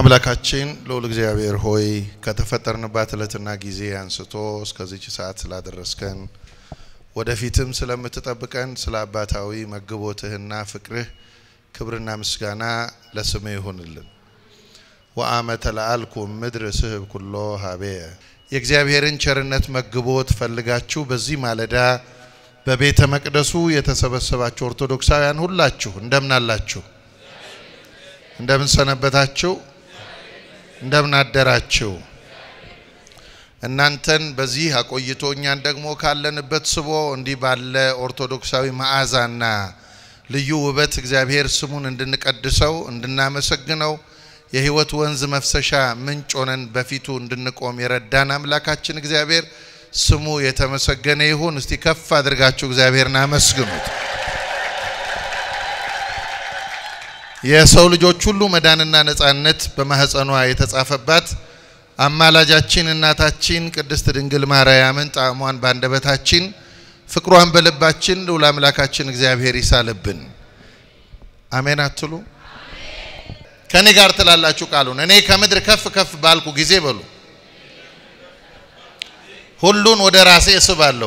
አምላካችን ልዑል እግዚአብሔር ሆይ ከተፈጠርንባት ዕለትና ጊዜ አንስቶ እስከዚች ሰዓት ስላደረስከን ወደፊትም ስለምትጠብቀን ስለ አባታዊ መግቦትህና ፍቅርህ ክብርና ምስጋና ለስምህ ይሁንልን። ወአመ ተለአልኩ ምድር ስህብ ኩሎ ሀቤየ የእግዚአብሔርን ቸርነት መግቦት ፈልጋችሁ በዚህ ማለዳ በቤተ መቅደሱ የተሰበሰባችሁ ኦርቶዶክሳውያን ሁላችሁ እንደምን አላችሁ? እንደምን ሰነበታችሁ? እንደምን አደራችሁ? እናንተን በዚህ አቆይቶ እኛን ደግሞ ካለንበት ስቦ እንዲህ ባለ ኦርቶዶክሳዊ መዓዛና ልዩ ውበት እግዚአብሔር ስሙን እንድንቀድሰው እንድናመሰግነው የሕይወት ወንዝ መፍሰሻ ምንጭ ሆነን በፊቱ እንድንቆም የረዳን አምላካችን እግዚአብሔር ስሙ የተመሰገነ ይሁን። እስቲ ከፍ አድርጋችሁ እግዚአብሔርን አመስግኑት። የሰው ልጆች ሁሉ መዳንና ነጻነት በማህፀኗ የተጻፈባት አማላጃችን እናታችን ቅድስት ድንግል ማርያምን ጣዕሟን በአንደበታችን ፍቅሯን በልባችን ልዑል አምላካችን እግዚአብሔር ይሳልብን። አሜን አትሉ? ከኔ ጋር ትላላችሁ ቃሉን እኔ ከምድር ከፍ ከፍ ባልኩ ጊዜ በሉ ሁሉን ወደ ራሴ እስባለሁ።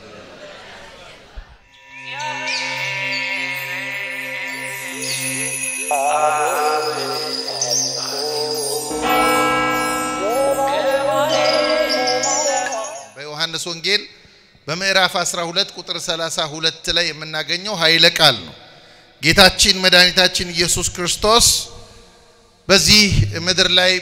በዮሐንስ ወንጌል በምዕራፍ 12 ቁጥር 32 ላይ የምናገኘው ኃይለ ቃል ነው። ጌታችን መድኃኒታችን ኢየሱስ ክርስቶስ በዚህ ምድር ላይ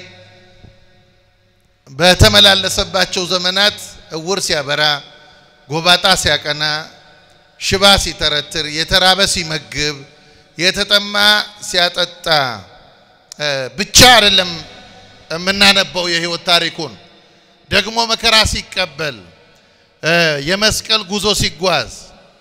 በተመላለሰባቸው ዘመናት እውር ሲያበራ፣ ጎባጣ ሲያቀና፣ ሽባ ሲተረትር፣ የተራበ ሲመግብ፣ የተጠማ ሲያጠጣ ብቻ አይደለም የምናነበው የሕይወት ታሪኩን ደግሞ መከራ ሲቀበል የመስቀል ጉዞ ሲጓዝ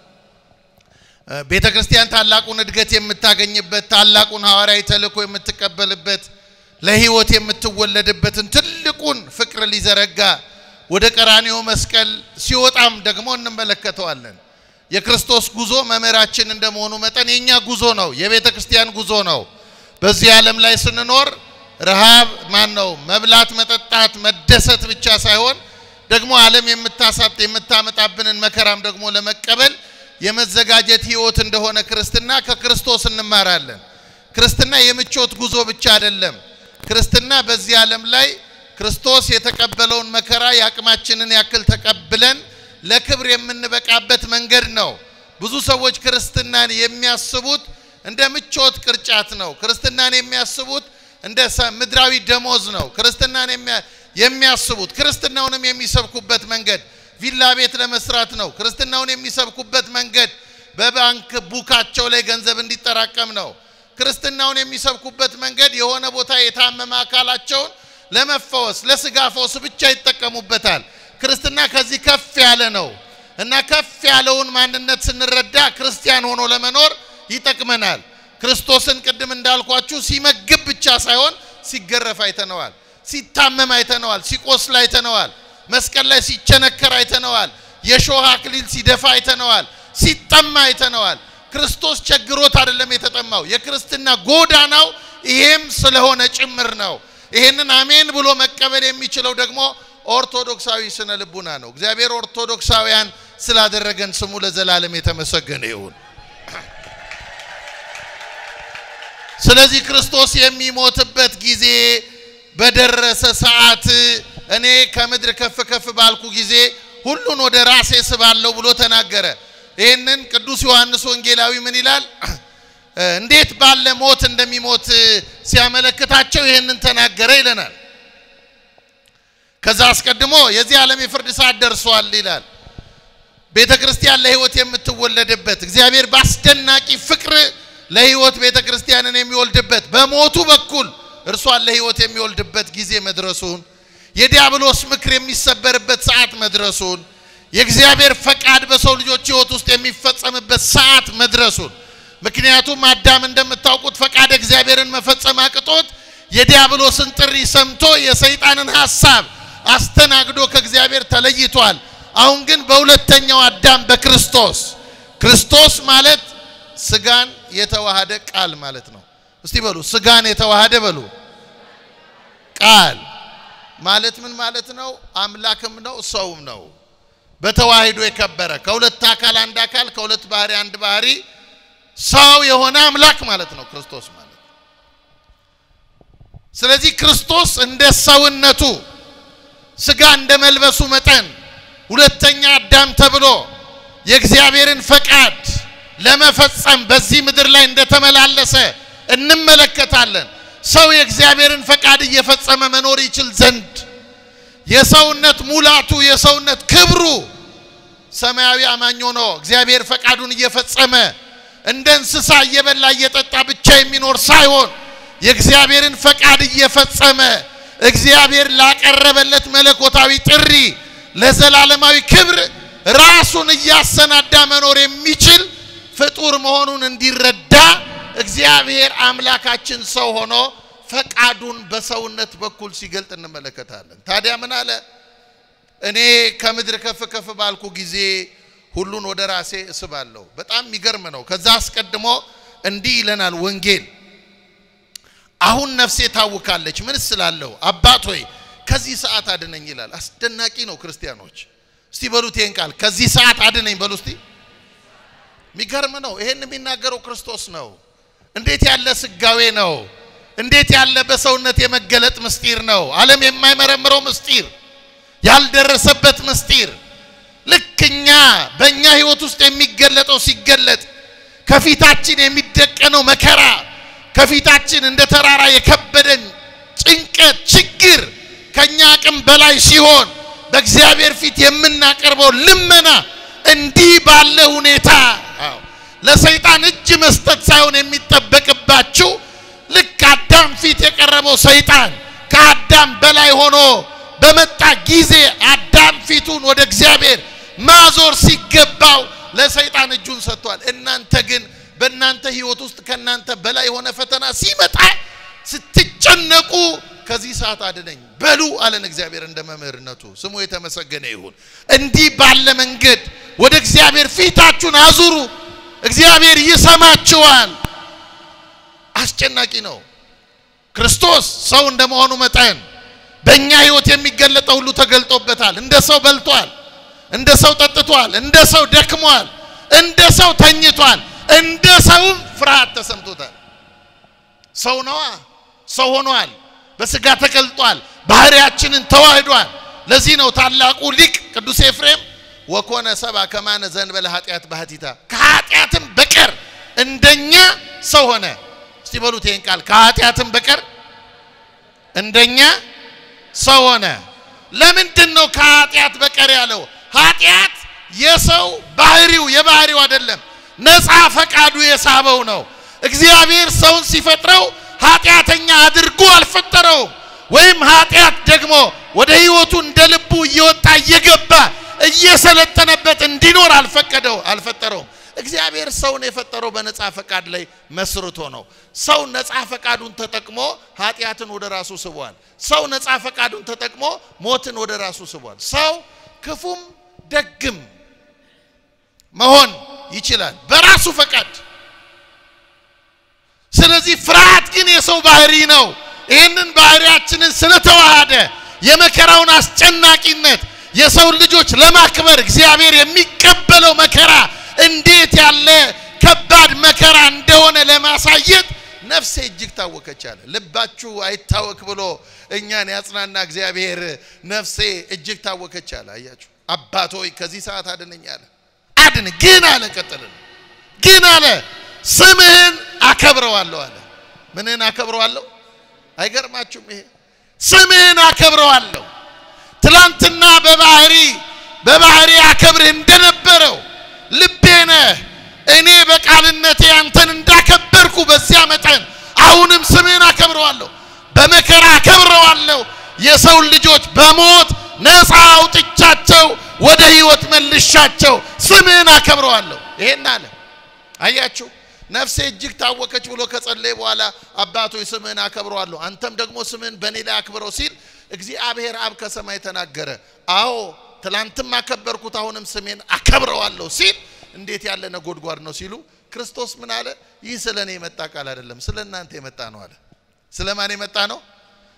ቤተ ክርስቲያን ታላቁን እድገት የምታገኝበት ታላቁን ሐዋርያዊ ተልእኮ የምትቀበልበት ለሕይወት የምትወለድበትን ትልቁን ፍቅር ሊዘረጋ ወደ ቀራኒዮ መስቀል ሲወጣም ደግሞ እንመለከተዋለን። የክርስቶስ ጉዞ መምህራችን እንደመሆኑ መጠን የኛ ጉዞ ነው፣ የቤተ ክርስቲያን ጉዞ ነው። በዚህ ዓለም ላይ ስንኖር ረሃብ ማን ነው መብላት፣ መጠጣት፣ መደሰት ብቻ ሳይሆን ደግሞ ዓለም የምታሳጥ የምታመጣብንን መከራም ደግሞ ለመቀበል የመዘጋጀት ሕይወት እንደሆነ ክርስትና ከክርስቶስ እንማራለን። ክርስትና የምቾት ጉዞ ብቻ አይደለም። ክርስትና በዚህ ዓለም ላይ ክርስቶስ የተቀበለውን መከራ የአቅማችንን ያክል ተቀብለን ለክብር የምንበቃበት መንገድ ነው። ብዙ ሰዎች ክርስትናን የሚያስቡት እንደ ምቾት ቅርጫት ነው። ክርስትናን የሚያስቡት እንደ ምድራዊ ደሞዝ ነው። ክርስትናን የሚያስቡት ክርስትናውንም የሚሰብኩበት መንገድ ቪላ ቤት ለመስራት ነው። ክርስትናውን የሚሰብኩበት መንገድ በባንክ ቡካቸው ላይ ገንዘብ እንዲጠራቀም ነው። ክርስትናውን የሚሰብኩበት መንገድ የሆነ ቦታ የታመመ አካላቸውን ለመፈወስ ለስጋ ፈውስ ብቻ ይጠቀሙበታል። ክርስትና ከዚህ ከፍ ያለ ነው እና ከፍ ያለውን ማንነት ስንረዳ ክርስቲያን ሆኖ ለመኖር ይጠቅመናል። ክርስቶስን ቅድም እንዳልኳችሁ ሲመግብ ብቻ ሳይሆን ሲገረፍ አይተነዋል፣ ሲታመም አይተነዋል፣ ሲቆስል አይተነዋል፣ መስቀል ላይ ሲቸነከር አይተነዋል፣ የሾህ አክሊል ሲደፋ አይተነዋል፣ ሲጠማ አይተነዋል። ክርስቶስ ቸግሮት አይደለም የተጠማው፣ የክርስትና ጎዳናው ይሄም ስለሆነ ጭምር ነው። ይሄንን አሜን ብሎ መቀበል የሚችለው ደግሞ ኦርቶዶክሳዊ ስነ ልቡና ነው። እግዚአብሔር ኦርቶዶክሳውያን ስላደረገን ስሙ ለዘላለም የተመሰገነ ይሁን። ስለዚህ ክርስቶስ የሚሞትበት ጊዜ በደረሰ ሰዓት እኔ ከምድር ከፍ ከፍ ባልኩ ጊዜ ሁሉን ወደ ራሴ ስባለሁ ብሎ ተናገረ። ይህንን ቅዱስ ዮሐንስ ወንጌላዊ ምን ይላል? እንዴት ባለ ሞት እንደሚሞት ሲያመለክታቸው ይህንን ተናገረ ይለናል። ከዛ አስቀድሞ የዚህ ዓለም የፍርድ ሰዓት ደርሷል ይላል። ቤተ ክርስቲያን ለሕይወት የምትወለድበት እግዚአብሔር በአስደናቂ ፍቅር ለሕይወት ቤተ ክርስቲያንን የሚወልድበት በሞቱ በኩል እርሷን ለሕይወት የሚወልድበት ጊዜ መድረሱን የዲያብሎስ ምክር የሚሰበርበት ሰዓት መድረሱን የእግዚአብሔር ፈቃድ በሰው ልጆች ሕይወት ውስጥ የሚፈጸምበት ሰዓት መድረሱን ምክንያቱም አዳም እንደምታውቁት ፈቃድ እግዚአብሔርን መፈጸም አቅቶት የዲያብሎስን ጥሪ ሰምቶ የሰይጣንን ሐሳብ አስተናግዶ ከእግዚአብሔር ተለይቷል። አሁን ግን በሁለተኛው አዳም በክርስቶስ ክርስቶስ ማለት ስጋን የተዋሃደ ቃል ማለት ነው። እስቲ በሉ ስጋን የተዋሃደ በሉ ቃል ማለት ምን ማለት ነው? አምላክም ነው ሰውም ነው። በተዋሂዶ የከበረ ከሁለት አካል አንድ አካል ከሁለት ባህሪ አንድ ባህሪ ሰው የሆነ አምላክ ማለት ነው ክርስቶስ ማለት። ስለዚህ ክርስቶስ እንደ ሰውነቱ ስጋ እንደ መልበሱ መጠን ሁለተኛ አዳም ተብሎ የእግዚአብሔርን ፈቃድ ለመፈጸም በዚህ ምድር ላይ እንደተመላለሰ እንመለከታለን። ሰው የእግዚአብሔርን ፈቃድ እየፈጸመ መኖር ይችል ዘንድ የሰውነት ሙላቱ የሰውነት ክብሩ ሰማያዊ አማኝ ሆኖ እግዚአብሔር ፈቃዱን እየፈጸመ እንደ እንስሳ እየበላ እየጠጣ ብቻ የሚኖር ሳይሆን የእግዚአብሔርን ፈቃድ እየፈጸመ እግዚአብሔር ላቀረበለት መለኮታዊ ጥሪ ለዘላለማዊ ክብር ራሱን እያሰናዳ መኖር የሚችል ፍጡር መሆኑን እንዲረዳ እግዚአብሔር አምላካችን ሰው ሆኖ ፈቃዱን በሰውነት በኩል ሲገልጥ እንመለከታለን። ታዲያ ምን አለ? እኔ ከምድር ከፍ ከፍ ባልኩ ጊዜ ሁሉን ወደ ራሴ እስባለሁ። በጣም የሚገርም ነው። ከዛ አስቀድሞ እንዲህ ይለናል ወንጌል አሁን ነፍሴ ታውካለች። ምን ስላለሁ አባት ሆይ ከዚህ ሰዓት አድነኝ ይላል። አስደናቂ ነው ክርስቲያኖች። እስቲ በሉት ይሄን ቃል ከዚህ ሰዓት አድነኝ በሉ እስቲ። የሚገርም ነው። ይሄን የሚናገረው ክርስቶስ ነው። እንዴት ያለ ስጋዌ ነው! እንዴት ያለ በሰውነት የመገለጥ ምስጢር ነው! ዓለም የማይመረምረው ምስጢር፣ ያልደረሰበት ምስጢር ልክ እኛ በእኛ ህይወት ውስጥ የሚገለጠው ሲገለጥ ከፊታችን የሚደቀነው መከራ ከፊታችን እንደ ተራራ የከበደን ጭንቀት፣ ችግር ከኛ አቅም በላይ ሲሆን በእግዚአብሔር ፊት የምናቀርበው ልመና እንዲህ ባለ ሁኔታ ለሰይጣን እጅ መስጠት ሳይሆን የሚጠበቅባችሁ ልክ አዳም ፊት የቀረበው ሰይጣን ከአዳም በላይ ሆኖ በመጣ ጊዜ አዳም ፊቱን ወደ እግዚአብሔር ማዞር ሲገባው ለሰይጣን እጁን ሰጥቷል። እናንተ ግን በእናንተ ህይወት ውስጥ ከእናንተ በላይ የሆነ ፈተና ሲመጣ ስትጨነቁ ከዚህ ሰዓት አድነኝ በሉ አለን እግዚአብሔር እንደ መምህርነቱ ስሙ የተመሰገነ ይሁን። እንዲህ ባለ መንገድ ወደ እግዚአብሔር ፊታችሁን አዙሩ፣ እግዚአብሔር ይሰማችኋል። አስጨናቂ ነው። ክርስቶስ ሰው እንደመሆኑ መጠን በእኛ ህይወት የሚገለጠው ሁሉ ተገልጦበታል። እንደ ሰው በልቷል፣ እንደ ሰው ጠጥቷል፣ እንደ ሰው ደክሟል፣ እንደ ሰው ተኝቷል፣ እንደ ሰውም ፍርሃት ተሰምቶታል። ሰው ነዋ፣ ሰው ሆኗል፣ በስጋ ተገልጧል፣ ባህሪያችንን ተዋህዷል። ለዚህ ነው ታላቁ ሊቅ ቅዱስ ኤፍሬም ወኮነ ሰባ ከማነ ዘንበለ ኃጢአት ባህቲታ ከኃጢአትም በቀር እንደኛ ሰው ሆነ። እስቲ በሉት ይህን ቃል ከኃጢአትም በቀር እንደኛ ሰው ሆነ። ለምንድን ነው ከኃጢአት በቀር ያለው? ኃጢአት የሰው ባህሪው የባህሪው አይደለም፣ ነፃ ፈቃዱ የሳበው ነው። እግዚአብሔር ሰውን ሲፈጥረው ኃጢአተኛ አድርጎ አልፈጠረውም። ወይም ኃጢአት ደግሞ ወደ ህይወቱ እንደ ልቡ እየወጣ እየገባ እየሰለጠነበት እንዲኖር አልፈቀደው አልፈጠረውም። እግዚአብሔር ሰውን የፈጠረው በነፃ ፈቃድ ላይ መስርቶ ነው። ሰው ነፃ ፈቃዱን ተጠቅሞ ኃጢአትን ወደ ራሱ ስቧል። ሰው ነፃ ፈቃዱን ተጠቅሞ ሞትን ወደ ራሱ ስቧል። ሰው ክፉም ደግም መሆን ይችላል በራሱ ፈቃድ። ስለዚህ ፍርሃት ግን የሰው ባህሪ ነው። ይህንን ባህሪያችንን ስለተዋሃደ የመከራውን አስጨናቂነት የሰውን ልጆች ለማክበር እግዚአብሔር የሚቀበለው መከራ እንዴት ያለ ከባድ መከራ እንደሆነ ለማሳየት ነፍሴ እጅግ ታወከች አለ። ልባችሁ አይታወክ ብሎ እኛን ያጽናና እግዚአብሔር ነፍሴ እጅግ ታወከች አለ። አያችሁ አባት ሆይ ከዚህ ሰዓት አድነኝ አለ። አድን ግን አለ ቀጥልን ግን አለ ስምህን አከብረዋለሁ አለ። ምንህን አከብረዋለሁ? አይገርማችሁም? ይሄ ስምህን አከብረዋለሁ። ትላንትና በባህሪ በባህሪ አከብርህ እንደነበረው ልቤ ነህ። እኔ በቃልነቴ አንተን እንዳከበርኩ በዚያ መጠን አሁንም ስምህን አከብረዋለሁ፣ በመከራ አከብረዋለሁ። የሰውን ልጆች በሞት ነፃ አውጥቻቸው ወደ ህይወት መልሻቸው ስምህን አከብረዋለሁ። ይሄን አለ። አያችሁ ነፍሴ እጅግ ታወከች ብሎ ከጸለየ በኋላ አባቶች ስምህን አከብረዋለሁ፣ አንተም ደግሞ ስምህን በእኔ ላይ አክብረው ሲል እግዚአብሔር አብ ከሰማይ ተናገረ። አዎ ትላንትም አከበርኩት፣ አሁንም ስሜን አከብረዋለሁ ሲል እንዴት ያለ ነጎድጓድ ነው ሲሉ ክርስቶስ ምን አለ? ይህ ስለ እኔ የመጣ ቃል አይደለም፣ ስለ እናንተ የመጣ ነው አለ። ስለ ማን የመጣ ነው?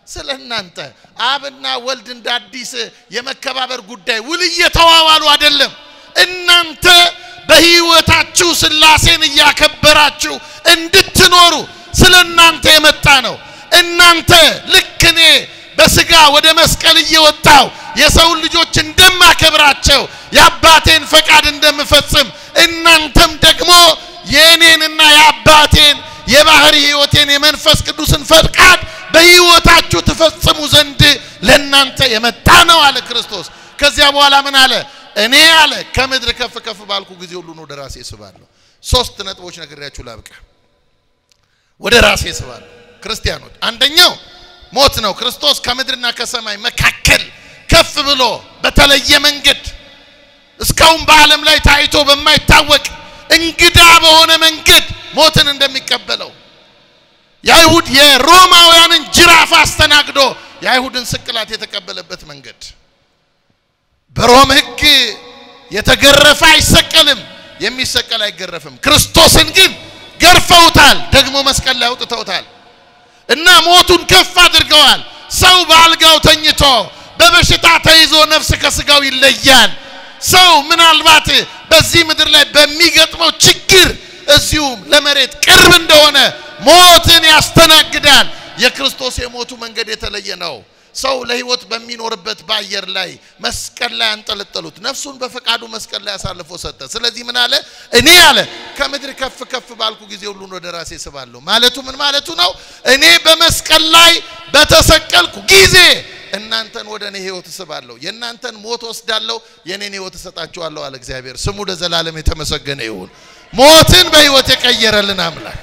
ስለ እናንተ አብና ወልድ እንደ አዲስ የመከባበር ጉዳይ ውል እየተዋዋሉ አይደለም። እናንተ በሕይወታችሁ ሥላሴን እያከበራችሁ እንድትኖሩ ስለ እናንተ የመጣ ነው። እናንተ ልክ እኔ በሥጋ ወደ መስቀል እየወጣው የሰውን ልጆች እንደማከብራቸው የአባቴን ፈቃድ እንደምፈጽም እናንተም ደግሞ የእኔንና የአባቴን የባህሪ ሕይወቴን የመንፈስ ቅዱስን ፈቃድ በሕይወታችሁ ትፈጽሙ ዘንድ ለእናንተ የመጣ ነው አለ ክርስቶስ። ከዚያ በኋላ ምን አለ? እኔ አለ ከምድር ከፍ ከፍ ባልኩ ጊዜ ሁሉን ወደ ራሴ ስባለሁ። ሶስት ነጥቦች ነግሬያችሁ ላብቃ። ወደ ራሴ ስባለሁ። ክርስቲያኖች፣ አንደኛው ሞት ነው። ክርስቶስ ከምድርና ከሰማይ መካከል ከፍ ብሎ በተለየ መንገድ እስካሁን በዓለም ላይ ታይቶ በማይታወቅ እንግዳ በሆነ መንገድ ሞትን እንደሚቀበለው የአይሁድ የሮማውያንን ጅራፍ አስተናግዶ የአይሁድን ስቅላት የተቀበለበት መንገድ በሮም ሕግ የተገረፈ አይሰቀልም፣ የሚሰቀል አይገረፍም። ክርስቶስን ግን ገርፈውታል፣ ደግሞ መስቀል ላይ አውጥተውታል እና ሞቱን ከፍ አድርገዋል። ሰው በአልጋው ተኝቶ በበሽታ ተይዞ ነፍስ ከስጋው ይለያል። ሰው ምናልባት በዚህ ምድር ላይ በሚገጥመው ችግር እዚሁም ለመሬት ቅርብ እንደሆነ ሞትን ያስተናግዳል። የክርስቶስ የሞቱ መንገድ የተለየ ነው። ሰው ለሕይወት በሚኖርበት በአየር ላይ መስቀል ላይ አንጠለጠሉት። ነፍሱን በፈቃዱ መስቀል ላይ አሳልፎ ሰጠ። ስለዚህ ምን አለ? እኔ አለ ከምድር ከፍ ከፍ ባልኩ ጊዜ ሁሉን ወደ ራሴ ስባለሁ። ማለቱ ምን ማለቱ ነው? እኔ በመስቀል ላይ በተሰቀልኩ ጊዜ እናንተን ወደ እኔ ሕይወት እስባለሁ። የእናንተን ሞት ወስዳለሁ፣ የእኔን ሕይወት እሰጣችኋለሁ አለ እግዚአብሔር። ስሙ ለዘላለም የተመሰገነ ይሁን። ሞትን በሕይወት የቀየረልን አምላክ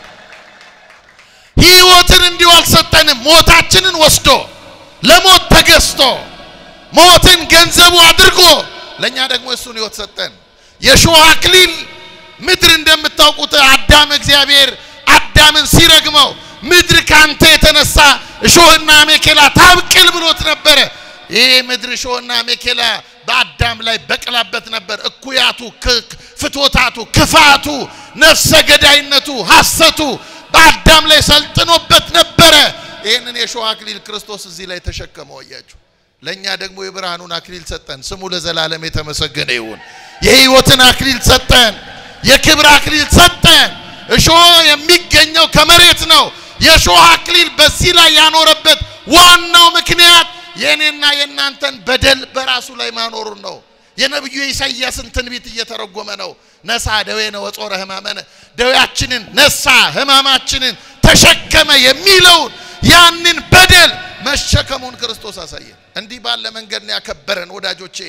ሕይወትን እንዲሁ አልሰጠንም። ሞታችንን ወስዶ ለሞት ተገዝቶ ሞትን ገንዘቡ አድርጎ ለእኛ ደግሞ እሱን ሕይወት ሰጠን። የእሾህ አክሊል ምድር እንደምታውቁት አዳም እግዚአብሔር አዳምን ሲረግመው ምድር ካንተ የተነሳ እሾህና አሜኬላ ታብቅል ብሎት ነበረ። ይህ ምድር እሾህና አሜኬላ በአዳም ላይ በቅላበት ነበር። እኩያቱ፣ ፍቶታቱ፣ ክፋቱ፣ ነፍሰ ገዳይነቱ፣ ሐሰቱ በአዳም ላይ ሰልጥኖበት ነበረ። ይህንን የእሾህ አክሊል ክርስቶስ እዚህ ላይ ተሸከመው አያችሁ። ለእኛ ደግሞ የብርሃኑን አክሊል ሰጠን። ስሙ ለዘላለም የተመሰገነ ይሁን። የሕይወትን አክሊል ሰጠን። የክብር አክሊል ሰጠን። እሾህ የሚገኘው ከመሬት ነው። የእሾህ አክሊል በዚህ ላይ ያኖረበት ዋናው ምክንያት የእኔና የእናንተን በደል በራሱ ላይ ማኖሩን ነው። የነቢዩ የኢሳይያስን ትንቢት እየተረጎመ ነው። ነሳ ደዌነ ወጾረ ሕማመነ ደዌያችንን ነሳ ሕማማችንን ተሸከመ የሚለውን ያንን በደል መሸከሙን ክርስቶስ አሳየን። እንዲህ ባለ መንገድ ነው ያከበረን ወዳጆቼ።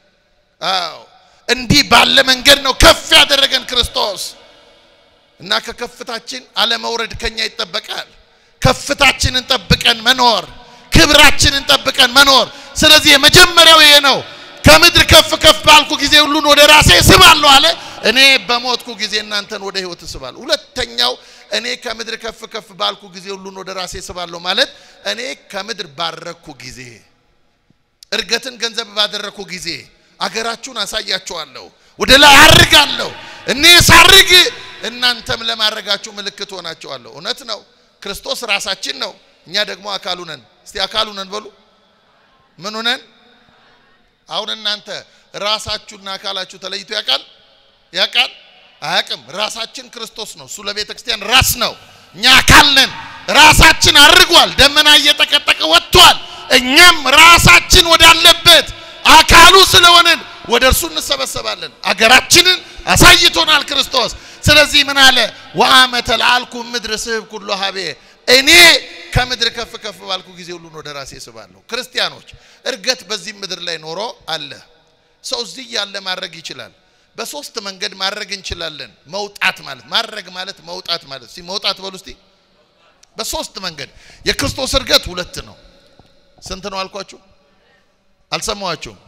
አዎ እንዲህ ባለ መንገድ ነው ከፍ ያደረገን ክርስቶስ እና ከከፍታችን አለመውረድ ከኛ ይጠበቃል። ከፍታችንን ጠብቀን መኖር፣ ክብራችንን ጠብቀን መኖር። ስለዚህ የመጀመሪያው ይሄ ነው። ከምድር ከፍ ከፍ ባልኩ ጊዜ ሁሉን ወደ ራሴ እስባለሁ አለ። እኔ በሞትኩ ጊዜ እናንተን ወደ ሕይወት እስባለሁ። ሁለተኛው እኔ ከምድር ከፍ ከፍ ባልኩ ጊዜ ሁሉን ወደ ራሴ እስባለሁ ማለት እኔ ከምድር ባረኩ ጊዜ፣ እርገትን ገንዘብ ባደረኩ ጊዜ አገራችሁን አሳያችኋለሁ፣ ወደ ላይ አርጋለሁ። እኔ ሳርግ እናንተም ለማድረጋችሁ ምልክት ሆናችኋለሁ። እውነት ነው። ክርስቶስ ራሳችን ነው፣ እኛ ደግሞ አካሉ ነን። እስቲ አካሉ ነን በሉ። ምኑ ነን? አሁን እናንተ ራሳችሁና አካላችሁ ተለይቶ ያውቃል? ያውቃል? አያውቅም። ራሳችን ክርስቶስ ነው። እሱ ለቤተ ክርስቲያን ራስ ነው። እኛ አካል ነን። ራሳችን አርጓል። ደመና እየጠቀጠቀ ወጥቷል። እኛም ራሳችን ወዳለበት አካሉ ስለሆንን ወደ እርሱ እንሰበሰባለን። አገራችንን አሳይቶናል ክርስቶስ። ስለዚህ ምን አለ? ወአመ ተለአልኩ ምድር ስህብ ኩሎ ሀቤ እኔ ከምድር ከፍ ከፍ ባልኩ ጊዜ ሁሉን ወደ ራሴ ስባለሁ። ክርስቲያኖች እርገት በዚህ ምድር ላይ ኖሮ አለ። ሰው እዚህ ያለ ማድረግ ይችላል። በሶስት መንገድ ማድረግ እንችላለን። መውጣት ማለት ማድረግ ማለት መውጣት ማለት እስቲ መውጣት በሉ እስቲ። በሶስት መንገድ የክርስቶስ እርገት ሁለት ነው። ስንት ነው አልኳችሁ? አልሰማኋችሁም?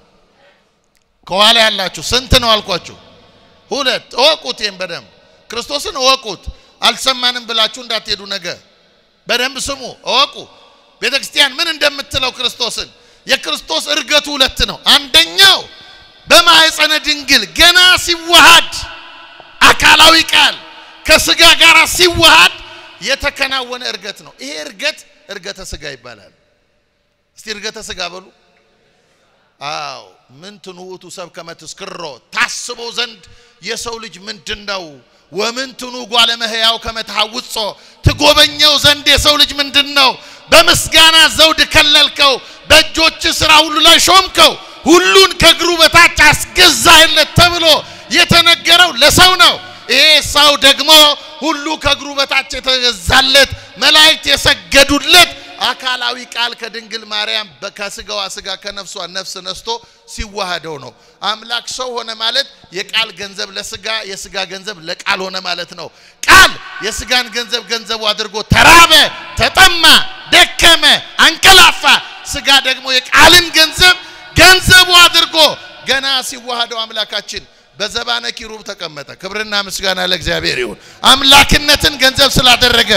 ከኋላ ያላችሁ ስንት ነው አልኳችሁ? ሁለት። እወቁት፣ ይህም በደንብ ክርስቶስን እወቁት። አልሰማንም ብላችሁ እንዳትሄዱ ነገ በደንብ ስሙ፣ እወቁ። ቤተ ክርስቲያን ምን እንደምትለው ክርስቶስን የክርስቶስ እርገቱ ሁለት ነው። አንደኛው በማኅፀነ ድንግል ገና ሲዋሃድ አካላዊ ቃል ከስጋ ጋር ሲዋሃድ የተከናወነ እርገት ነው። ይሄ እርገት እርገተ ስጋ ይባላል። እስቲ እርገተ ስጋ በሉ። አዎ ምን ትንውቱ ሰብ ከመትስክሮ ታስበው ዘንድ የሰው ልጅ ምንድን ነው? ወምን ትኑ ጓለ መህያው ከመትሐውጾ ትጎበኘው ዘንድ የሰው ልጅ ምንድን ነው? በምስጋና ዘውድ ከለልከው፣ በእጆች ሥራ ሁሉ ላይ ሾምከው፣ ሁሉን ከእግሩ በታች አስገዛህለት ተብሎ የተነገረው ለሰው ነው። ይሄ ሰው ደግሞ ሁሉ ከእግሩ በታች የተገዛለት መላእክት የሰገዱለት አካላዊ ቃል ከድንግል ማርያም ከስጋዋ ስጋ ከነፍሷ ነፍስ ነስቶ ሲዋሃደው ነው። አምላክ ሰው ሆነ ማለት የቃል ገንዘብ ለስጋ የስጋ ገንዘብ ለቃል ሆነ ማለት ነው። ቃል የስጋን ገንዘብ ገንዘቡ አድርጎ ተራበ፣ ተጠማ፣ ደከመ፣ አንቀላፋ። ስጋ ደግሞ የቃልን ገንዘብ ገንዘቡ አድርጎ ገና ሲዋሃደው አምላካችን በዘባነ ኪሩብ ተቀመጠ። ክብርና ምስጋና ለእግዚአብሔር ይሁን። አምላክነትን ገንዘብ ስላደረገ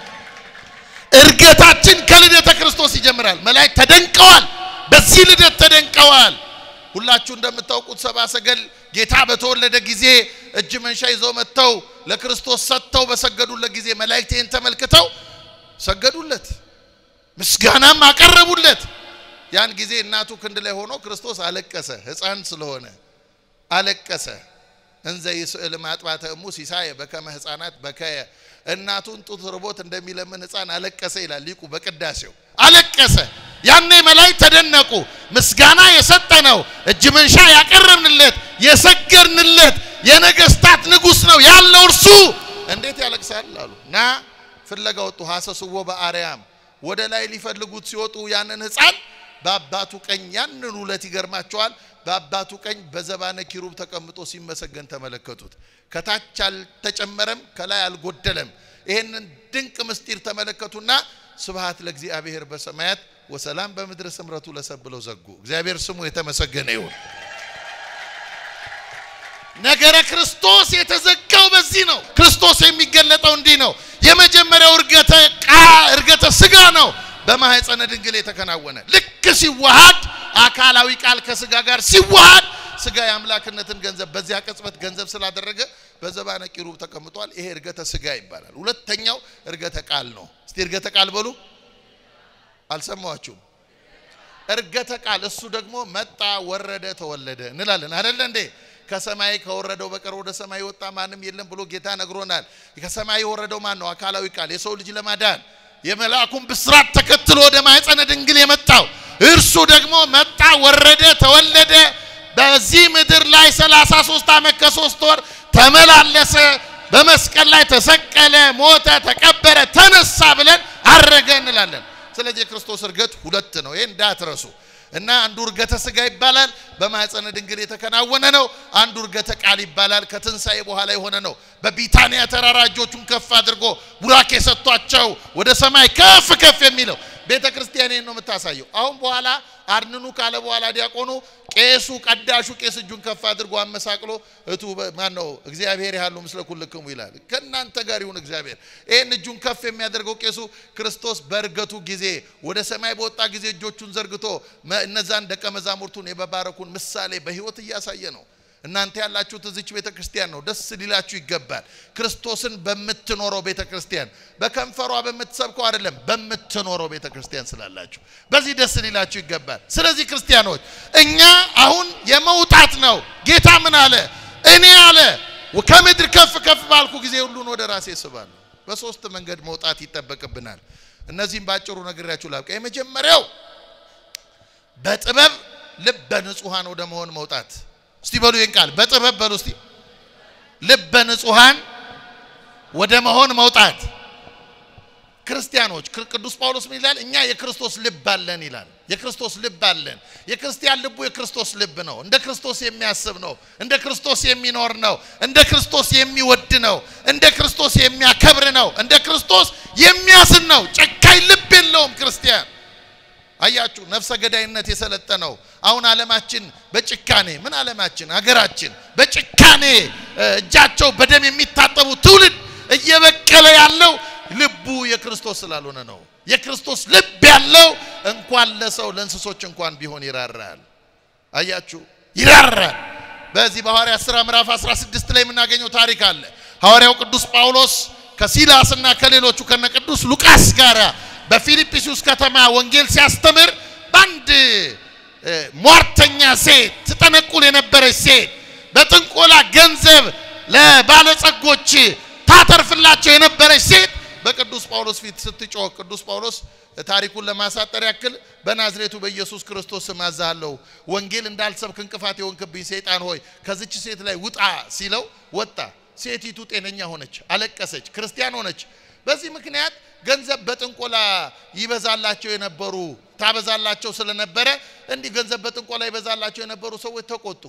እርገታችን ከልደተ ክርስቶስ ይጀምራል። መላእክት ተደንቀዋል። በዚህ ልደት ተደንቀዋል። ሁላችሁ እንደምታውቁት ሰብአ ሰገል ጌታ በተወለደ ጊዜ እጅ መንሻ ይዘው መጥተው ለክርስቶስ ሰጥተው በሰገዱለት ጊዜ መላእክት ይህን ተመልክተው ሰገዱለት፣ ምስጋናም አቀረቡለት። ያን ጊዜ እናቱ ክንድ ላይ ሆኖ ክርስቶስ አለቀሰ። ሕፃን ስለሆነ አለቀሰ። እንዘ ይስእል ማጥባተ እሙ ሲሳየ በከመ ሕፃናት በከየ እናቱን ጡት ርቦት እንደሚለምን ሕፃን አለቀሰ ይላል ሊቁ በቅዳሴው አለቀሰ። ያኔ መላእክት ተደነቁ። ምስጋና የሰጠነው እጅ መንሻ ያቀረብንለት የሰገድንለት የነገስታት ንጉሥ ነው ያለው እርሱ እንዴት ያለቅሳል አሉ እና ፍለጋ ወጡ። ሐሰስዎ በአርያም ወደ ላይ ሊፈልጉት ሲወጡ ያንን ሕፃን በአባቱ ቀኝ ያንን ሁለት ይገርማቸዋል። በአባቱ ቀኝ በዘባነ ኪሩብ ተቀምጦ ሲመሰገን ተመለከቱት። ከታች አልተጨመረም፣ ከላይ አልጎደለም። ይህንን ድንቅ ምስጢር ተመለከቱና ስብሃት ለእግዚአብሔር በሰማያት ወሰላም በምድር ስምረቱ ለሰብ ብለው ዘጉ። እግዚአብሔር ስሙ የተመሰገነ ይሁን። ነገረ ክርስቶስ የተዘጋው በዚህ ነው። ክርስቶስ የሚገለጠው እንዲህ ነው። የመጀመሪያው እርገተ ቃ እርገተ ስጋ ነው በማህፀነ ድንግል የተከናወነ ልክ ሲዋሃድ አካላዊ ቃል ከስጋ ጋር ሲዋሃድ ስጋ የአምላክነትን ገንዘብ በዚያ ቅጽበት ገንዘብ ስላደረገ በዘባነ ኪሩብ ተቀምጧል። ይሄ እርገተ ስጋ ይባላል። ሁለተኛው እርገተ ቃል ነው። እስቲ እርገተ ቃል በሉ። አልሰማችሁም? እርገተ ቃል እሱ ደግሞ መጣ፣ ወረደ፣ ተወለደ እንላለን አይደለ እንዴ? ከሰማይ ከወረደው በቀር ወደ ሰማይ የወጣ ማንም የለም ብሎ ጌታ ነግሮናል። ከሰማይ የወረደው ማን ነው? አካላዊ ቃል የሰው ልጅ ለማዳን የመልአኩን ብስራት ተከትሎ ወደ ማኅፀነ ድንግል የመጣው እርሱ ደግሞ መጣ፣ ወረደ፣ ተወለደ። በዚህ ምድር ላይ 33 ዓመት ከሶስት ወር ተመላለሰ። በመስቀል ላይ ተሰቀለ፣ ሞተ፣ ተቀበረ፣ ተነሳ ብለን አረገ እንላለን። ስለዚህ የክርስቶስ እርገት ሁለት ነው። ይሄ እንዳትረሱ እና አንዱ እርገተ ስጋ ይባላል፣ በማኅፀነ ድንግል የተከናወነ ነው። አንዱ እርገተ ቃል ይባላል፣ ከትንሣኤ በኋላ የሆነ ነው። በቢታንያ ተራራ እጆቹን ከፍ አድርጎ ቡራኬ ሰጥቷቸው ወደ ሰማይ ከፍ ከፍ የሚለው ቤተ ክርስቲያን ነው የምታሳየው። አሁን በኋላ አድንኑ ካለ በኋላ ዲያቆኑ ቄሱ ቀዳሹ ቄስ እጁን ከፍ አድርጎ አመሳቅሎ እቱ ማን ነው እግዚአብሔር ያሉ ምስለ ኩልክሙ ይላል። ከእናንተ ጋር ይሁን እግዚአብሔር። ይህን እጁን ከፍ የሚያደርገው ቄሱ ክርስቶስ በእርገቱ ጊዜ ወደ ሰማይ በወጣ ጊዜ እጆቹን ዘርግቶ እነዛን ደቀ መዛሙርቱን የመባረኩን ምሳሌ በሕይወት እያሳየ ነው። እናንተ ያላችሁት እዚች ቤተ ክርስቲያን ነው። ደስ ሊላችሁ ይገባል። ክርስቶስን በምትኖረው ቤተ ክርስቲያን በከንፈሯ በምትሰብከው አይደለም፣ በምትኖረው ቤተ ክርስቲያን ስላላችሁ በዚህ ደስ ሊላችሁ ይገባል። ስለዚህ ክርስቲያኖች እኛ አሁን የመውጣት ነው። ጌታ ምን አለ? እኔ አለ ከምድር ከፍ ከፍ ባልኩ ጊዜ ሁሉን ወደ ራሴ ስባለሁ። በሶስት መንገድ መውጣት ይጠበቅብናል። እነዚህም ባጭሩ ነግሬያችሁ ላብቃ። የመጀመሪያው በጥበብ ልበ ንጹሐን ወደ መሆን መውጣት እስቲ በሉ ይህን ቃል በጥበብ በሉ እስቲ ልበ ንጹሐን ወደ መሆን መውጣት። ክርስቲያኖች ቅዱስ ጳውሎስ ምን ይላል? እኛ የክርስቶስ ልብ አለን ይላል። የክርስቶስ ልብ አለን። የክርስቲያን ልቡ የክርስቶስ ልብ ነው። እንደ ክርስቶስ የሚያስብ ነው። እንደ ክርስቶስ የሚኖር ነው። እንደ ክርስቶስ የሚወድ ነው። እንደ ክርስቶስ የሚያከብር ነው። እንደ ክርስቶስ የሚያዝን ነው። ጨካኝ ልብ የለውም ክርስቲያን አያችሁ፣ ነፍሰ ገዳይነት የሰለጠነው አሁን ዓለማችን በጭካኔ ምን ዓለማችን አገራችን በጭካኔ እጃቸው በደም የሚታጠቡ ትውልድ እየበቀለ ያለው ልቡ የክርስቶስ ስላልሆነ ነው። የክርስቶስ ልብ ያለው እንኳን ለሰው ለእንስሶች እንኳን ቢሆን ይራራል። አያችሁ፣ ይራራል። በዚህ በሐዋርያት ሥራ ምዕራፍ 16 ላይ የምናገኘው ታሪክ አለ። ሐዋርያው ቅዱስ ጳውሎስ ከሲላስና ከሌሎቹ ከነ ቅዱስ ሉቃስ ጋር በፊልጵስዩስ ከተማ ወንጌል ሲያስተምር ሴት ትጠነቁል የነበረች ሴት በጥንቆላ ገንዘብ ለባለጸጎች ታተርፍላቸው የነበረች ሴት በቅዱስ ጳውሎስ ፊት ስትጮህ ቅዱስ ጳውሎስ ታሪኩን ለማሳጠር ያክል በናዝሬቱ በኢየሱስ ክርስቶስ ስም አዝሃለሁ፣ ወንጌል እንዳልሰብክ እንቅፋት የሆንክብኝ ሰይጣን ሆይ ከዚች ሴት ላይ ውጣ ሲለው ወጣ። ሴቲቱ ጤነኛ ሆነች፣ አለቀሰች፣ ክርስቲያን ሆነች። በዚህ ምክንያት ገንዘብ በጥንቆላ ይበዛላቸው የነበሩ ታበዛላቸው ስለነበረ እንዲህ ገንዘብ በጥንቆላ ይበዛላቸው የነበሩ ሰዎች ተቆጡ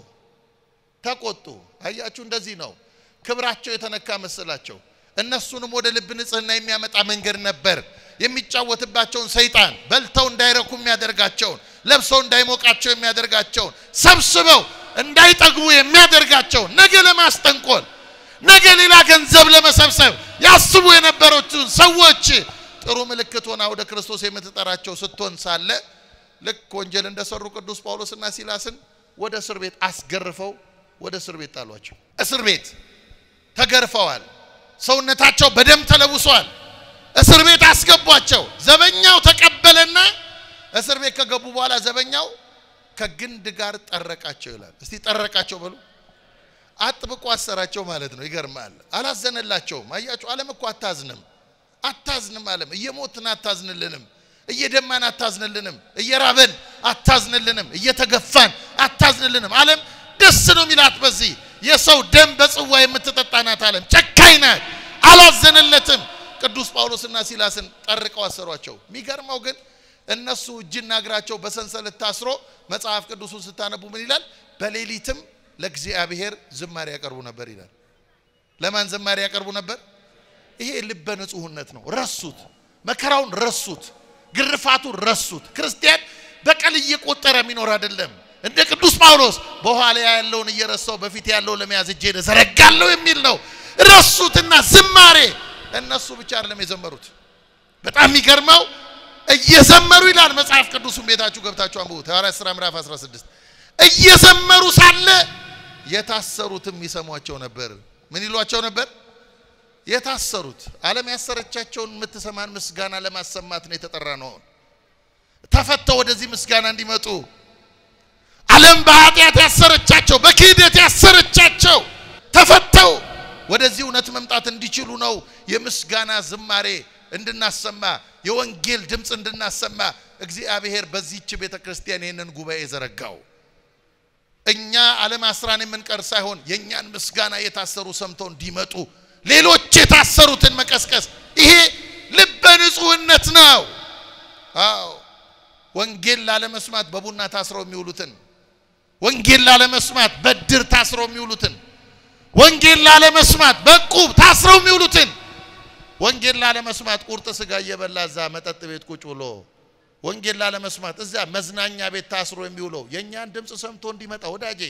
ተቆጡ። አያችሁ፣ እንደዚህ ነው። ክብራቸው የተነካ መሰላቸው። እነሱንም ወደ ልብ ንጽህና የሚያመጣ መንገድ ነበር የሚጫወትባቸውን ሰይጣን በልተው እንዳይረኩ የሚያደርጋቸውን ለብሰው እንዳይሞቃቸው የሚያደርጋቸውን ሰብስበው እንዳይጠግቡ የሚያደርጋቸውን ነገ ለማስጠንቆል ነገ ሌላ ገንዘብ ለመሰብሰብ ያስቡ የነበሩትን ሰዎች ጥሩ ምልክት ሆና ወደ ክርስቶስ የምትጠራቸው ስትሆን ሳለ ልክ ወንጀል እንደሰሩ ቅዱስ ጳውሎስና ሲላስን ወደ እስር ቤት አስገርፈው ወደ እስር ቤት ጣሏቸው። እስር ቤት ተገርፈዋል። ሰውነታቸው በደም ተለውሷል። እስር ቤት አስገቧቸው። ዘበኛው ተቀበለና እስር ቤት ከገቡ በኋላ ዘበኛው ከግንድ ጋር ጠረቃቸው ይላል። እስቲ ጠረቃቸው በሉ። አጥብቆ አሰራቸው ማለት ነው። ይገርማል። አላዘነላቸውም። አያችሁ፣ ዓለም እኮ አታዝንም፣ አታዝንም። ዓለም እየሞትን አታዝንልንም፣ እየደማን አታዝንልንም፣ እየራበን አታዝንልንም፣ እየተገፋን አታዝንልንም። ዓለም ደስ ነው የሚላት በዚህ የሰው ደም በጽዋ የምትጠጣ ናት። ዓለም ጨካኝ ናት፣ አላዘነለትም። ቅዱስ ጳውሎስና ሲላስን ጠርቀው አሰሯቸው። የሚገርመው ግን እነሱ እጅና እግራቸው በሰንሰለት ታስሮ መጽሐፍ ቅዱሱን ስታነቡ ምን ይላል? በሌሊትም ለእግዚአብሔር ዝማሬ ያቀርቡ ነበር ይላል። ለማን ዝማሬ ያቀርቡ ነበር? ይሄ ልበ ንጹህነት ነው። ረሱት፣ መከራውን ረሱት፣ ግርፋቱን ረሱት። ክርስቲያን በቀል እየቆጠረ የሚኖር አይደለም። እንደ ቅዱስ ጳውሎስ በኋላ ያለውን እየረሳው በፊት ያለው ለመያዝ እጄን እዘረጋለሁ የሚል ነው። ረሱትና ዝማሬ እነሱ ብቻ አይደለም የዘመሩት። በጣም የሚገርመው እየዘመሩ ይላል መጽሐፍ ቅዱሱን ቤታችሁ ገብታችሁ አንብቡት። ሐዋርያት ሥራ ምዕራፍ 16 እየዘመሩ ሳለ የታሰሩትም ይሰሟቸው ነበር። ምን ይሏቸው ነበር? የታሰሩት ዓለም ያሰረቻቸውን የምትሰማን ምስጋና ለማሰማት ነው የተጠራ ነው። ተፈተው ወደዚህ ምስጋና እንዲመጡ ዓለም በኃጢአት ያሰረቻቸው፣ በክህደት ያሰረቻቸው ተፈተው ወደዚህ እውነት መምጣት እንዲችሉ ነው የምስጋና ዝማሬ እንድናሰማ የወንጌል ድምፅ እንድናሰማ እግዚአብሔር በዚህች ቤተ ክርስቲያን ይህንን ጉባኤ ዘረጋው። እኛ ዓለም አስራን የምንቀር ሳይሆን የእኛን ምስጋና የታሰሩ ሰምተው እንዲመጡ ሌሎች የታሰሩትን መቀስቀስ፣ ይሄ ልበ ንጹህነት ነው። አዎ ወንጌል ላለመስማት በቡና ታስረው የሚውሉትን፣ ወንጌል ላለመስማት በድር ታስረው የሚውሉትን፣ ወንጌል ላለመስማት በቁብ ታስረው የሚውሉትን ወንጌል ላለመስማት ቁርጥ ስጋ እየበላ እዛ መጠጥ ቤት ቁጭ ብሎ ወንጌል ላለመስማት እዛ መዝናኛ ቤት ታስሮ የሚውለው የእኛን ድምፅ ሰምቶ እንዲመጣ ወዳጄ፣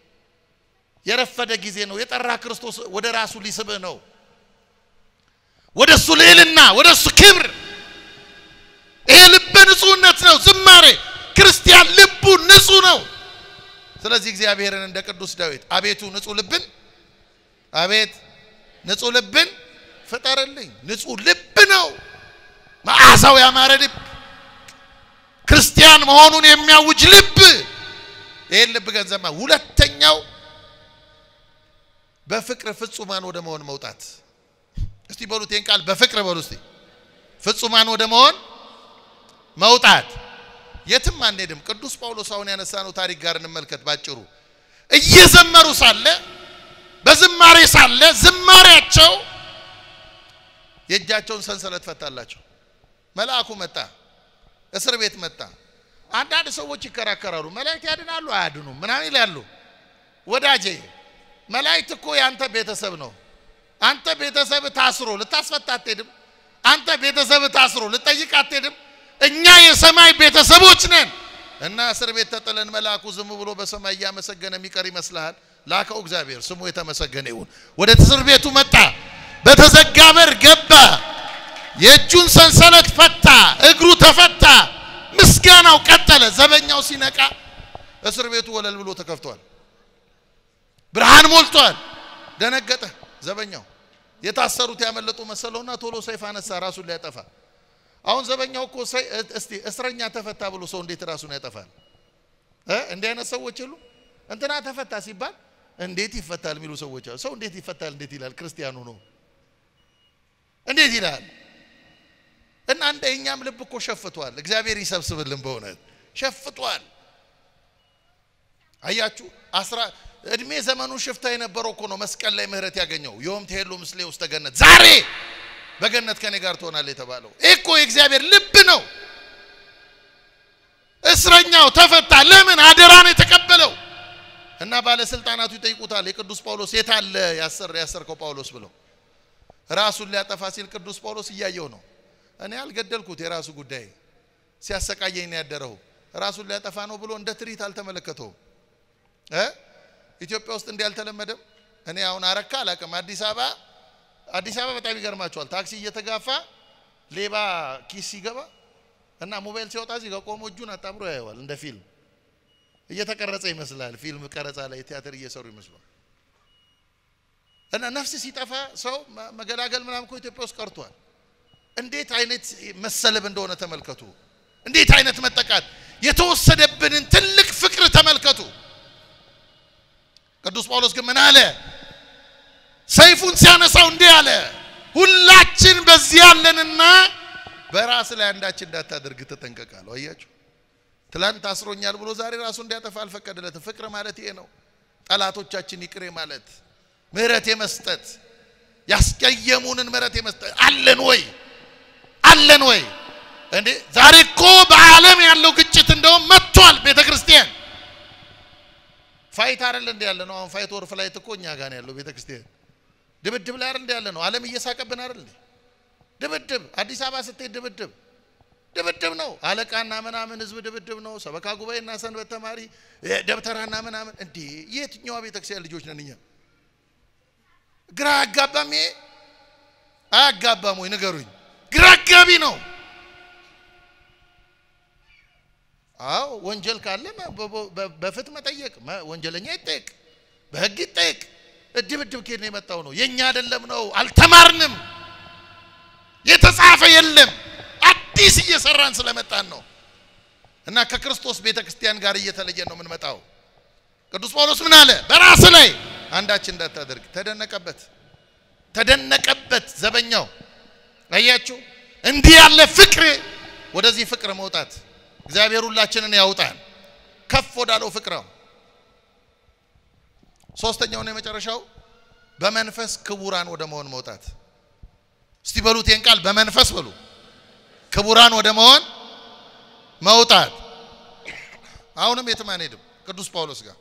የረፈደ ጊዜ ነው። የጠራ ክርስቶስ ወደ ራሱ ሊስብህ ነው። ወደ እሱ ልዕልና፣ ወደ እሱ ክብር። ይሄ ልበ ንጹህነት ነው። ዝማሬ ክርስቲያን ልቡ ንጹህ ነው። ስለዚህ እግዚአብሔርን እንደ ቅዱስ ዳዊት አቤቱ ንጹህ ልብን አቤት ንጹህ ልብን ፍጠርልኝ። ንጹህ ልብ ነው መዓዛው ያማረ ልብ ክርስቲያን መሆኑን የሚያውጅ ልብ። ይህን ልብ ገንዘብ ሁለተኛው በፍቅር ፍጹማን ወደ መሆን መውጣት። እስቲ በሉት ይህን ቃል በፍቅር በሉ እስቲ። ፍጹማን ወደ መሆን መውጣት። የትም አንሄድም። ቅዱስ ጳውሎስ አሁን ያነሳነው ታሪክ ጋር እንመልከት ባጭሩ። እየዘመሩ ሳለ በዝማሬ ሳለ ዝማሬያቸው የእጃቸውን ሰንሰለት ፈታላቸው። መልአኩ መጣ፣ እስር ቤት መጣ። አንዳንድ ሰዎች ይከራከራሉ። መላእክት ያድናሉ አያድኑም ምናምን ይላሉ። ወዳጄ መላእክት እኮ የአንተ ቤተሰብ ነው። አንተ ቤተሰብ ታስሮ ልታስፈታ አትሄድም። አንተ ቤተሰብ ታስሮ ልጠይቅ አትሄድም። እኛ የሰማይ ቤተሰቦች ነን እና እስር ቤት ተጥለን መልአኩ ዝም ብሎ በሰማይ እያመሰገነ የሚቀር ይመስልሃል? ላከው እግዚአብሔር ስሙ የተመሰገነ ይሁን። ወደ እስር ቤቱ መጣ። በተዘጋ በር ገባ። የእጁን ሰንሰለት ፈታ፣ እግሩ ተፈታ። ምስጋናው ቀጠለ። ዘበኛው ሲነቃ እስር ቤቱ ወለል ብሎ ተከፍቷል። ብርሃን ሞልቷል። ደነገጠ ዘበኛው። የታሰሩት ያመለጡ መሰለውና ቶሎ ሰይፍ አነሳ ራሱን ሊያጠፋ። አሁን ዘበኛው እኮ እስቲ እስረኛ ተፈታ ብሎ ሰው እንዴት ራሱን ያጠፋል? እ እንዲህ አይነት ሰዎች የሉ እንትና ተፈታ ሲባል እንዴት ይፈታል የሚሉ ሰዎች አሉ። ሰው እንዴት ይፈታል እንዴት ይላል? ክርስቲያኑ ነው እንዴት ይላል? እና እንደ እኛም ልብ እኮ ሸፍቷል። እግዚአብሔር ይሰብስብልን። በእውነት ሸፍቷል። አያችሁ አስራ እድሜ ዘመኑ ሽፍታ የነበረው እኮ ነው መስቀል ላይ ምህረት ያገኘው። ዮም ትሄሉ ምስሌ ውስተ ገነት፣ ዛሬ በገነት ከኔ ጋር ትሆናለህ የተባለው ይህ እኮ የእግዚአብሔር ልብ ነው። እስረኛው ተፈታ። ለምን? አደራን የተቀበለው እና ባለስልጣናቱ ይጠይቁታል። የቅዱስ ጳውሎስ የት አለ ያሰር ያሰርከው ጳውሎስ ብለው ራሱን ሊያጠፋ ሲል ቅዱስ ጳውሎስ እያየው ነው። እኔ አልገደልኩት፣ የራሱ ጉዳይ ሲያሰቃየኝ ነው ያደረው። ራሱን ሊያጠፋ ነው ብሎ እንደ ትርኢት አልተመለከተውም። እ ኢትዮጵያ ውስጥ እንዲህ አልተለመደም። እኔ አሁን አረካ አላውቅም። አዲስ አበባ አዲስ አበባ በጣም ይገርማቸዋል። ታክሲ እየተጋፋ ሌባ ኪስ ሲገባ እና ሞባይል ሲወጣ እዚህ ጋር ቆሞ እጁን አጣምሮ ያየዋል። እንደ ፊልም እየተቀረጸ ይመስላል። ፊልም ቀረጻ ላይ ቲያትር እየሰሩ ይመስላል። እና ነፍስ ሲጠፋ ሰው መገላገል ምናምን እኮ ኢትዮጵያ ውስጥ ቀርቷል። እንዴት አይነት መሰለብ እንደሆነ ተመልከቱ። እንዴት አይነት መጠቃት የተወሰደብንን ትልቅ ፍቅር ተመልከቱ። ቅዱስ ጳውሎስ ግን ምን አለ? ሰይፉን ሲያነሳው እንዲህ አለ፣ ሁላችን በዚህ ያለንና በራስ ላይ አንዳች እንዳታደርግ ተጠንቀቃለሁ። አያችሁ፣ ትላንት አስሮኛል ብሎ ዛሬ ራሱ እንዲያጠፋ አልፈቀደለትም። ፍቅር ማለት ይሄ ነው። ጠላቶቻችን ይቅሬ ማለት ምህረት የመስጠት ያስቀየሙንን ምህረት የመስጠት አለን ወይ አለን ወይ እንዴ? ዛሬ እኮ በዓለም ያለው ግጭት እንደውም መጥቷል። ቤተ ክርስቲያን ፋይት አይደል እንደ ያለ ነው። አሁን ፋይት ወር ፍላይት እኮ እኛ ጋር ነው ያለው። ቤተ ክርስቲያን ድብድብ ላይ አይደል እንደ ያለ ነው። ዓለም እየሳቀብን አይደል እንዴ? ድብድብ አዲስ አበባ ስትሄድ ድብድብ ድብድብ ነው። አለቃና ምናምን ህዝብ ድብድብ ነው። ሰበካ ጉባኤና ሰንበት ተማሪ ደብተራና ምናምን እንዴ! የትኛዋ ቤተ ክርስቲያን ልጆች ነን እኛ? ግራ አጋባም። ይሄ አያጋባም ወይ ንገሩኝ። ግራ አጋቢ ነው። አዎ ወንጀል ካለ በፍት መጠየቅ፣ ወንጀለኛ ይጠየቅ፣ በህግ ይጠየቅ። ድብድብ ከየት ነው የመጣው? ነው የኛ አይደለም ነው። አልተማርንም። የተጻፈ የለም። አዲስ እየሰራን ስለመጣን ነው። እና ከክርስቶስ ቤተ ክርስቲያን ጋር እየተለየን ነው የምንመጣው። ቅዱስ ጳውሎስ ምን አለ? በራስ ላይ አንዳች እንዳታደርግ ተደነቀበት፣ ተደነቀበት ዘበኛው። አያችሁ፣ እንዲህ ያለ ፍቅር፣ ወደዚህ ፍቅር መውጣት እግዚአብሔር ሁላችንን ያውጣን ከፍ ወዳለው ፍቅር ነው። ሶስተኛውና የመጨረሻው በመንፈስ ክቡራን ወደ መሆን መውጣት። እስቲ በሉት ይህን ቃል በመንፈስ በሉ። ክቡራን ወደ መሆን መውጣት። አሁንም የትም አንሄድም። ቅዱስ ጳውሎስ ጋር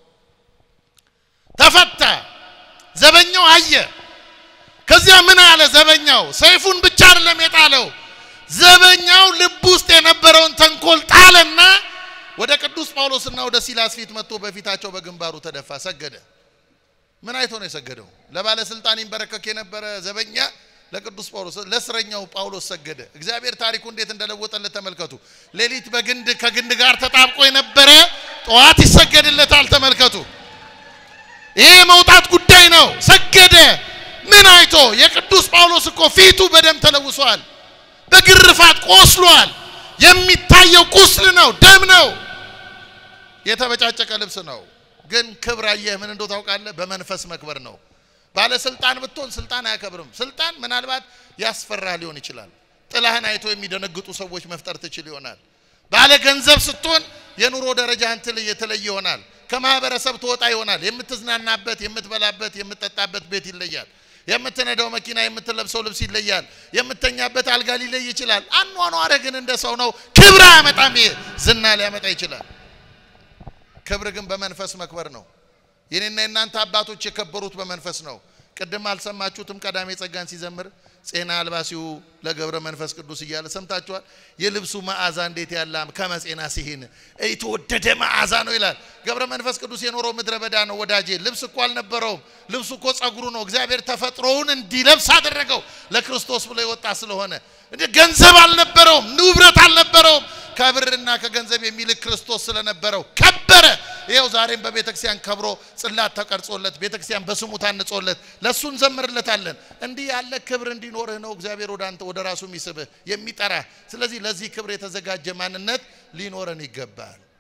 ተፈታ። ዘበኛው አየ። ከዚያ ምን አለ ዘበኛው? ሰይፉን ብቻ አይደለም የጣለው ዘበኛው ልብ ውስጥ የነበረውን ተንኮል ጣለና ወደ ቅዱስ ጳውሎስና ወደ ሲላስ ፊት መጥቶ በፊታቸው በግንባሩ ተደፋ፣ ሰገደ። ምን አይቶ ነው የሰገደው? ለባለስልጣን ይንበረከክ የነበረ ዘበኛ ለቅዱስ ጳውሎስ ለእስረኛው ጳውሎስ ሰገደ። እግዚአብሔር ታሪኩ እንዴት እንደለወጠለት ተመልከቱ። ሌሊት በግንድ ከግንድ ጋር ተጣብቆ የነበረ ጠዋት ይሰገድለታል። ተመልከቱ። ይሄ የመውጣት ጉዳይ ነው። ሰገደ። ምን አይቶ? የቅዱስ ጳውሎስ እኮ ፊቱ በደም ተለውሷል። በግርፋት ቆስሏል። የሚታየው ቁስል ነው፣ ደም ነው፣ የተበጫጨቀ ልብስ ነው። ግን ክብር አየህ ምን እንደው ታውቃለህ? በመንፈስ መክበር ነው። ባለስልጣን ብትሆን ስልጣን አያከብርም። ስልጣን ምናልባት ያስፈራ ሊሆን ይችላል። ጥላህን አይቶ የሚደነግጡ ሰዎች መፍጠር ትችል ይሆናል። ባለ ገንዘብ ስትሆን የኑሮ ደረጃ እንትን የተለየ ይሆናል። ከማህበረሰብ ትወጣ ይሆናል። የምትዝናናበት፣ የምትበላበት፣ የምትጠጣበት ቤት ይለያል። የምትነዳው መኪና፣ የምትለብሰው ልብስ ይለያል። የምተኛበት አልጋ ሊለይ ይችላል። አኗኗረ ግን እንደ ሰው ነው። ክብር አያመጣም። ይሄ ዝና ሊያመጣ ይችላል። ክብር ግን በመንፈስ መክበር ነው። የኔና የእናንተ አባቶች የከበሩት በመንፈስ ነው። ቅድም አልሰማችሁትም? ቀዳሜ ጸጋን ሲዘምር ጼና አልባሲው ለገብረ መንፈስ ቅዱስ እያለ ሰምታችኋል። የልብሱ መዓዛ እንዴት ያለ ከመጼና ሲሂን የተወደደ መዓዛ ነው ይላል። ገብረ መንፈስ ቅዱስ የኖረው ምድረ በዳ ነው ወዳጄ። ልብስ እኮ አልነበረውም። ልብሱ እኮ ጸጉሩ ነው። እግዚአብሔር ተፈጥሮውን እንዲለብስ አደረገው ለክርስቶስ ብሎ የወጣ ስለሆነ። እንደ ገንዘብ አልነበረውም፣ ንብረት አልነበረውም። ከብርና ከገንዘብ የሚልክ ክርስቶስ ስለነበረው ከበረ። ይኸው ዛሬም በቤተ ክርስቲያን ከብሮ ጽላት ተቀርጾለት ቤተ ክርስቲያን በስሙ ታንጾለት ለእሱ እንዘምርለታለን። እንዲህ ያለ ክብር እንዲኖርህ ነው እግዚአብሔር ወደ አንተ ወደ ራሱ የሚስብህ የሚጠራህ። ስለዚህ ለዚህ ክብር የተዘጋጀ ማንነት ሊኖረን ይገባል።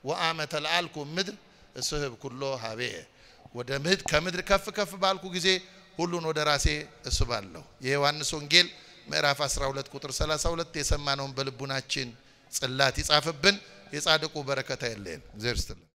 ወአመ ተለአልኩ ምድር እስህብ ኩሎ ሀቤ ወደ ምድር ከምድር ከፍ ከፍ ባልኩ ጊዜ ሁሉን ወደ ራሴ እስባለሁ። የዮሐንስ ወንጌል ምዕራፍ 12 ቁጥር 32 የሰማነውን በልቡናችን ጽላት ይጻፍብን። የጻድቁ በረከት አይለየን። እግዚአብሔር ይስጥልን።